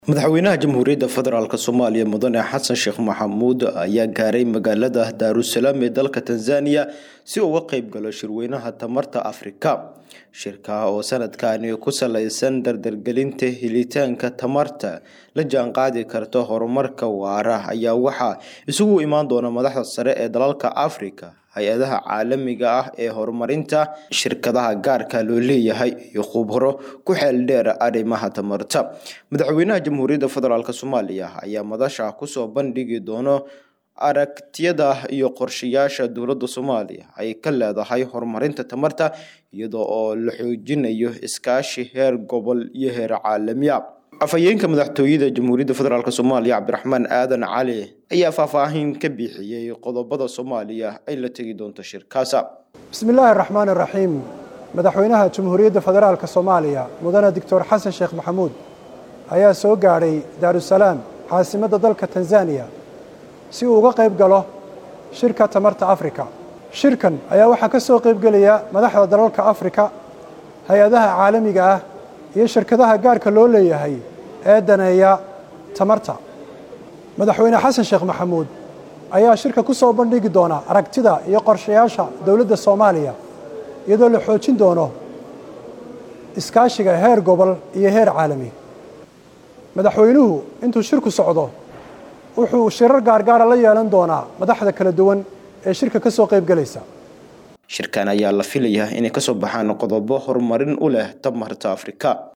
madaxweynaha jamhuuriyadda federaalk soomaaliya mudane xasan sheekh maxamuud ayaa gaaray magaalada daarusalaam ee dalka tanzaniya si uu uga qeyb galo shirweynaha tamarta afrika shirka oo sanadkani ku saleysan dardargelinta helitaanka tamarta la jaanqaadi karta horumarka waara ayaa waxaa isugu imaan doona madaxda sare ee dalalka afrika hay-adaha caalamiga ah ee horumarinta shirkadaha gaarka loo leeyahay iyo khubro ku xeel dheer arrimaha tamarta madaxweynaha jamhuuriyadda federaalk soomaaliya ayaa madasha kusoo bandhigi doono aragtiyada iyo qorshayaasha dowladda soomaaliya ay ka leedahay horumarinta tamarta iyadoo oo la xoojinayo iskaashi heer gobol iyo heer caalamiya afhayeenka madaxtooyada jamhuuriyadda federaalk soomaaliya cabdiraxmaan aadan cali ayaa faahfaahin ka bixiyey qodobada soomaaliya ay la tegi doonto shirkaasa bismi illaahi araxmaan iraxiim madaxweynaha jamhuuriyadda federaalk soomaaliya mudane doctor xasan sheekh maxamuud ayaa soo gaadhay daarusalaam caasimadda dalka tanzaniya si uu uga qayb galo shirka tamarta afrika shirkan ayaa waxaa ka soo qaybgelaya madaxda dalalka afrika hay-adaha caalamiga ah iyo shirkadaha gaarka loo leeyahay ee daneeya tamarta madaxweyne xasan sheekh maxamuud ayaa shirka ku soo bandhigi doona aragtida iyo qorshayaasha dowladda soomaaliya iyadoo la xoojin doono iskaashiga heer gobol iyo heer caalami madaxweynuhu intuu shirku socdo wuxuu shirar gaargaara la yeelan doonaa madaxda kala duwan ee shirka ka soo qayb gelaysa shirkan ayaa la filayaa inay kasoo baxaan qodobo horumarin u leh tamarta afrika